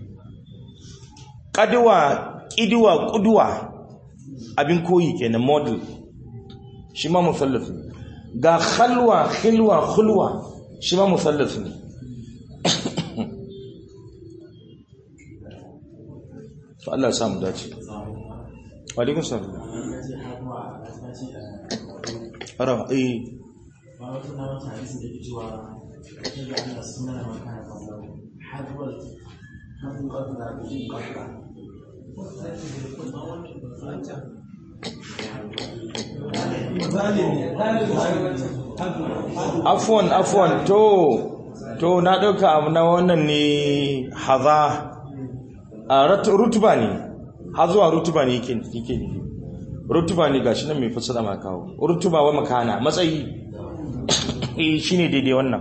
ƙaduwa ƙiduwa ƙuduwa abin koyi kenan model shi ma musallaf ne ga khalwa khilwa khulwa shi ma musallaf ne to Allah ya samu dace wa alaikum salam ara eh afwan afwan to to na dauka abu na wannan ne haza a rutuba ne hazuwa rutuba ne yake yake rutuba ne gashi nan mai fasara ma kawo rutuba wa makana matsayi eh shine daidai wannan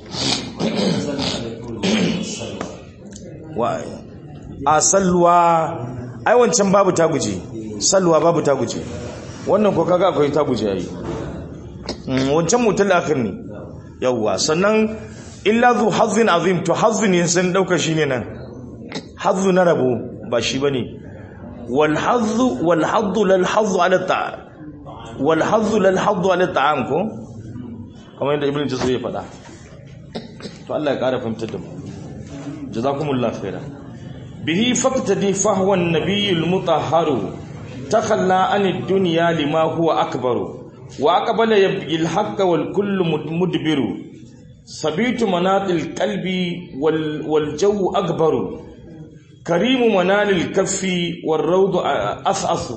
wa a salwa ai wancan babu ta guje salwa babu ta guje wannan ko kaga akwai ta guje yayi Mm, wancan mutul akhir ne yawwa sannan illa zu hazzin azim to hazzin yin san dauka shine nan hazzu na rabo ba shi bane wal hazzu wal haddu lal hazzu ala ta'am wal hazzu lal haddu ala ta'am ko kamar yadda ibnu jazari ya faɗa to Allah ya ƙara fahimtar da mu jazakumullahu khairan bihi faqtadi fahwa an-nabiyul mutahharu takhalla anid dunya lima huwa akbaru wa aqbala yabghi al-haqqa wal kullu mudbiru sabitu manatil qalbi wal wal jawu akbaru karimu manalil kaffi war rawdu as'asu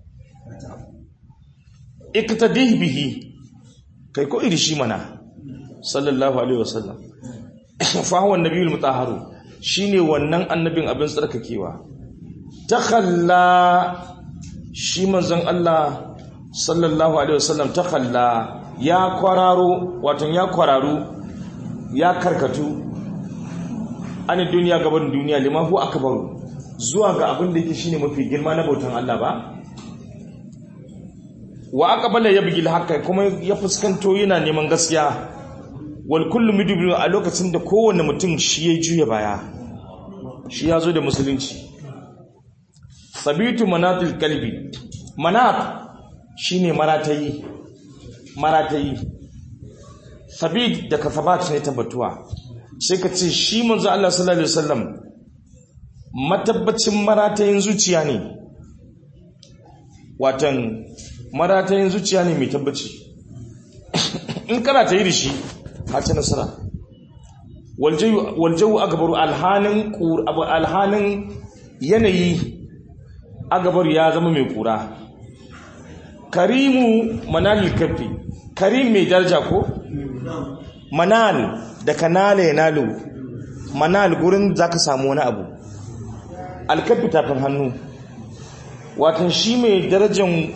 iktadih bihi kai ko iri shi mana sallallahu alaihi wasallam fa huwa an-nabiyul mutahharu shine wannan annabin abin tsarkakewa takhalla shi manzon Allah sallallahu alaihi wasallam takhalla ya kwararo wato ya kwararu ya karkatu an duniya gaban duniya liman hu akbaru zuwa ga abin da yake shine mafi girma na bautan Allah ba wa aqbala yabgil haqqa kuma ya fuskanto yana neman gaskiya wal kullu mudbiru a lokacin da kowanne mutum shi ya juya baya shi ya zo da musulunci sabitu manatil kalbi manat shine maratayi maratayi sabit da kasabat ne tabbatuwa sai ka ce shi manzo Allah sallallahu alaihi wasallam matabbacin maratayin zuciya ne watan maratayin zuciya ne mai tabbaci in kana ta yi da shi hace nasara waljawu agabaru alhanin alhanin yanayi agabaru ya zama mai kura karimu manal kafi karim mai daraja ko manal da kanala ya nalu manal gurin za ka samu wani abu alkafi tafin hannu watan shi mai darajan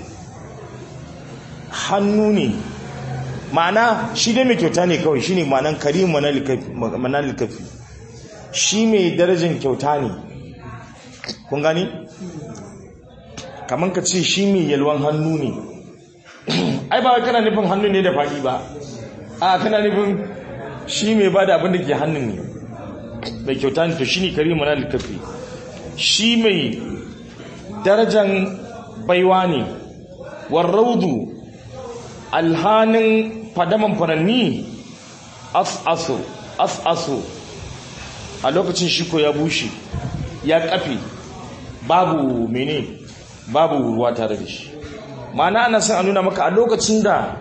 hannu ne ma'ana shi dai mai kyauta ne kawai shi ne ma'anan karim manal kafi shi mai darajan kyauta ne kun gani? kamar ka ce shi mai yalwan hannu ne ai ba kana nufin hannu ne da faɗi ba a kana nufin shi mai ba da abin da ke hannun ne mai kyauta ne to shi ne karim manal kafi shi mai darajan baiwa ne warraudu alhanin fadaman furanni as'asu as'asu a lokacin shiko ya bushe ya kafe babu mene babu ruwa tare da shi ma'ana ana son a nuna maka a lokacin da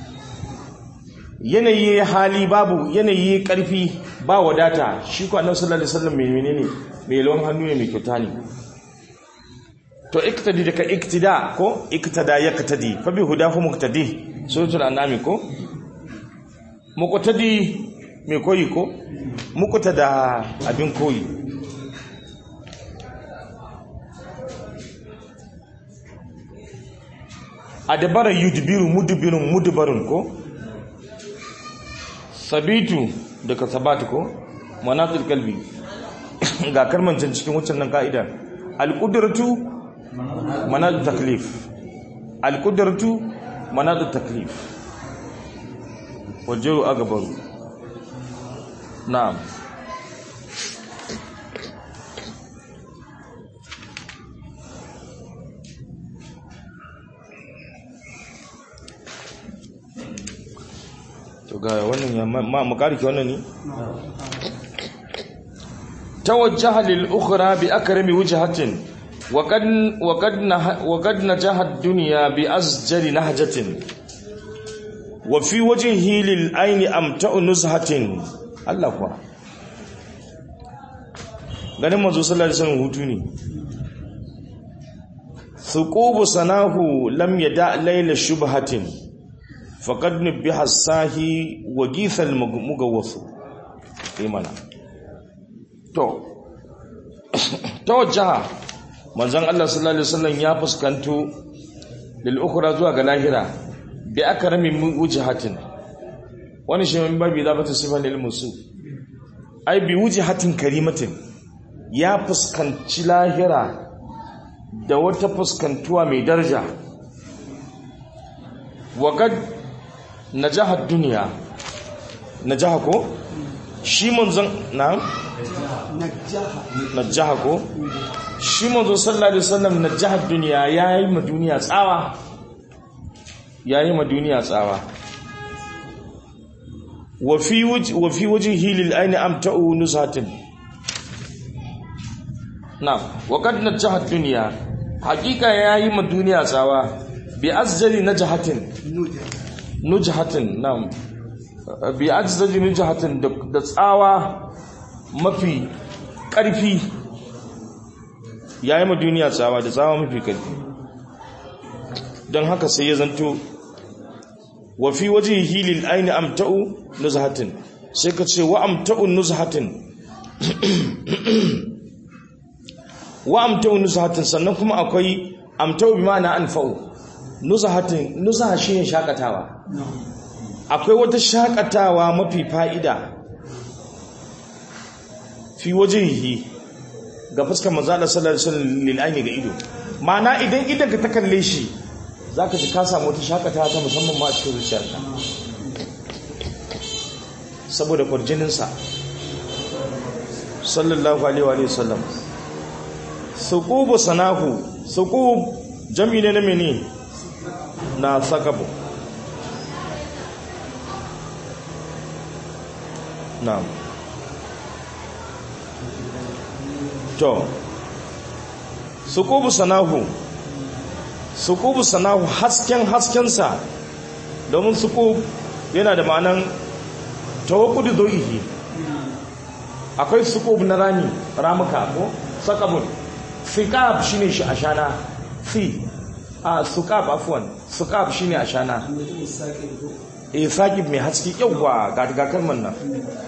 yanayi hali babu yanayi karfi ba wadata shi ko annabi sallallahu alaihi wasallam mai menene mai lawan hannu ne mai kyauta ne to iktadi daga iktida ko iktada yaktadi fa bi hudahu muqtadi suratul anami ko muqtadi mai koyi ko muqtada abin koyi adabara yudbiru mudbirun mudbarun ko sabitu daga sabatu ko manatul kalbi ga karmancin cikin wucin nan ka'ida al-qudratu manadu taklif alkudartu manadu taklif wajeru agabaru na'am to ga wannan ya ma makariki wannan ne tawajjaha lil ukhra bi akrami wajhatin وقد وقد وقد نجح الدنيا بأسجل نهجة وفي وجهه للعين أمتع نزهة الله كوا ganin manzo sallallahu alaihi wasallam hutu ne thuqubu sanahu lam yada layla shubhatin faqad nubiha sahi wa githal mugawwath imana to tawajjaha manzon Allah sallallahu alaihi wasallam ya fuskanto lil ukhra zuwa ga lahira bi akrami wujhatin wani shi min babi da bata sifan lil musu ai bi wujhatin karimatin ya fuskanci lahira da wata fuskantuwa mai daraja waqad najaha duniya najaha ko shi manzon na najaha najaha ko shi manzon sallallahu alaihi wasallam najaha duniya yayi ma duniya tsawa yayi ma duniya tsawa wa fi wajhi wa fi wajhihi lil ayni amta'u nusatin na wa qad najaha duniya hakika yayi ma duniya tsawa bi azjali najahatin nuja nujhatin nam bi ajzaji nujhatin da- da tsawa mafi ƙarfi yayi ma duniya tsawa da tsawa mafi ƙarfi don haka sai ya zanto wa fi wajhihi lil ayni amta'u nuzhatin sai ka ce wa amta'u nuzhatin wa amta'u nuzhatin sannan kuma akwai amta'u bi ma'ana anfa'u nuzhatin nuzha shine shakatawa akwai wata shakatawa mafi fa'ida fi wajihi ga fuskar manzala sallallahu alaihi wasallam lil ayni ga ido ma'ana idan idan ka ta kalle shi zaka ji ka samu wata shakatawa ta musamman ma a cikin zuciyarka saboda kwarjinin sa sallallahu alaihi wa sallam suqubu sanahu suqub jami'i ne na mene na sakabu na'am to suqubu sanahu suqubu sanahu hasken haskensa domin suqub yana da ma'anan tawakkudu doihi akwai suqub na rami ramuka ko sakabun fiqab shine shi ashana fi a suqab afwan suqab shine ashana mutum sake ko eh saqib mai haske yawa ga ga kalman nan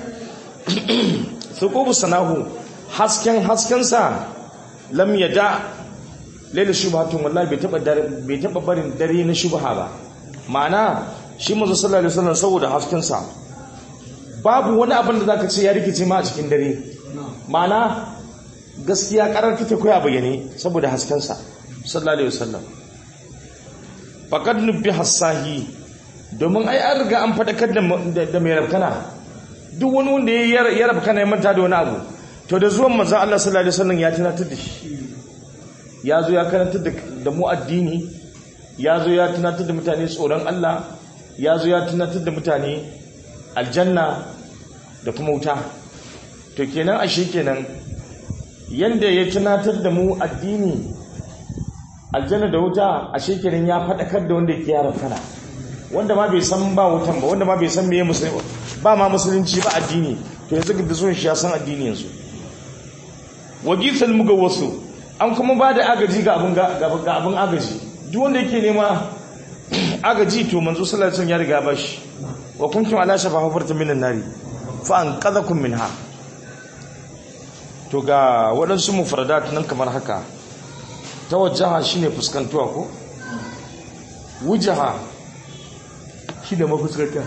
suqubu sanahu hasken haskensa lam yada laila shubhatun wallahi bai taba dare bai taba barin dare na shubha ba ma'ana shi manzo sallallahu alaihi wasallam saboda haskensa babu wani abin da zaka ce ya rikice ma a cikin dare ma'ana gaskiya karar take koya bayyane saboda haskensa sallallahu alaihi wasallam faqad nubbi hasahi domin ai an riga an fadakar da da mai rabkana duk wani wanda ya ya rabkana ya manta da wani abu to da zuwan manzon Allah sallallahu alaihi wasallam ya tunatar da shi ya zo ya karantar da- da mu addini ya zo ya tunatar da mutane tsoron Allah ya zo ya tunatar da mutane aljanna da kuma wuta to kenan ashe kenan yanda ya tunatar da mu addini aljanna da wuta ashe kenan ya faɗakar da wanda yake yaran kana wanda ma bai san ba wutan ba wanda ma bai san meye musulunci ba ma musulunci ba addini to yanzu da zuwan shi ya san addini yanzu wagisal muga wasu an kuma ba da agaji ga abin ga ga abin agaji duk wanda yake nema agaji to manzo sallallahu alaihi wasallam ya riga ba shi wa kuntum ala shafa hufarta minan nari fa an qadakum minha to ga waɗansu mufradat nan kamar haka tawajjaha shine fuskantuwa ko wujaha shine mafuskanta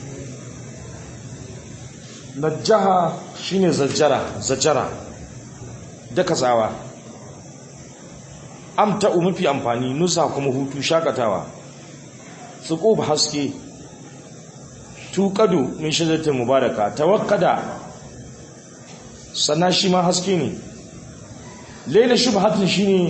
najjaha shine zajjara zajjara daka tsawa amta mafi amfani nusa kuma hutu shakatawa suqub haske tuqadu min shajaratin mubaraka tawakkada sannan shi ma haske ne laila shubhatin shine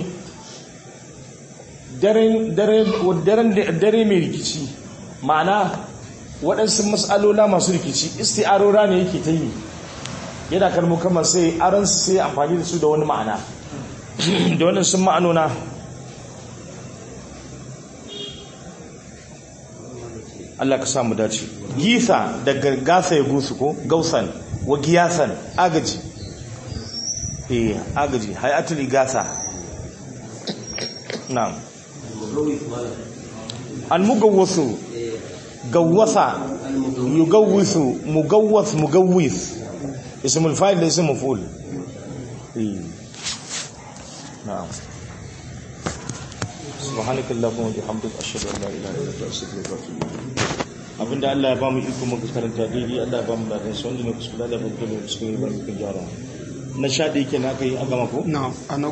daren daren daren dare mai rikici ma'ana waɗansu mas'alola masu rikici isti'arora ne yake ta yi yana kalmo kamar sai aran sai amfani da su da wani ma'ana da wannan sun ma'anona Allah ka samu dace gisa daga gasa ya gusu ko gausan wa giyasan agaji eh agaji hayatul igasa na'am al-mugawwasu gawwasa yugawwisu mugawwas mugawwis اسم الفاعل ليس مفعول إيه. نعم subhanakallahumma wa bihamdika ashhadu an la ilaha illa anta astaghfiruka wa atubu ilayk abinda Allah ya ba mu iko muka karanta daidai Allah ya ba mu ladan sa wanda ne kuskure da ba mu kuskure ba mu kun gyara na sha da yake na kai an gama ko na ana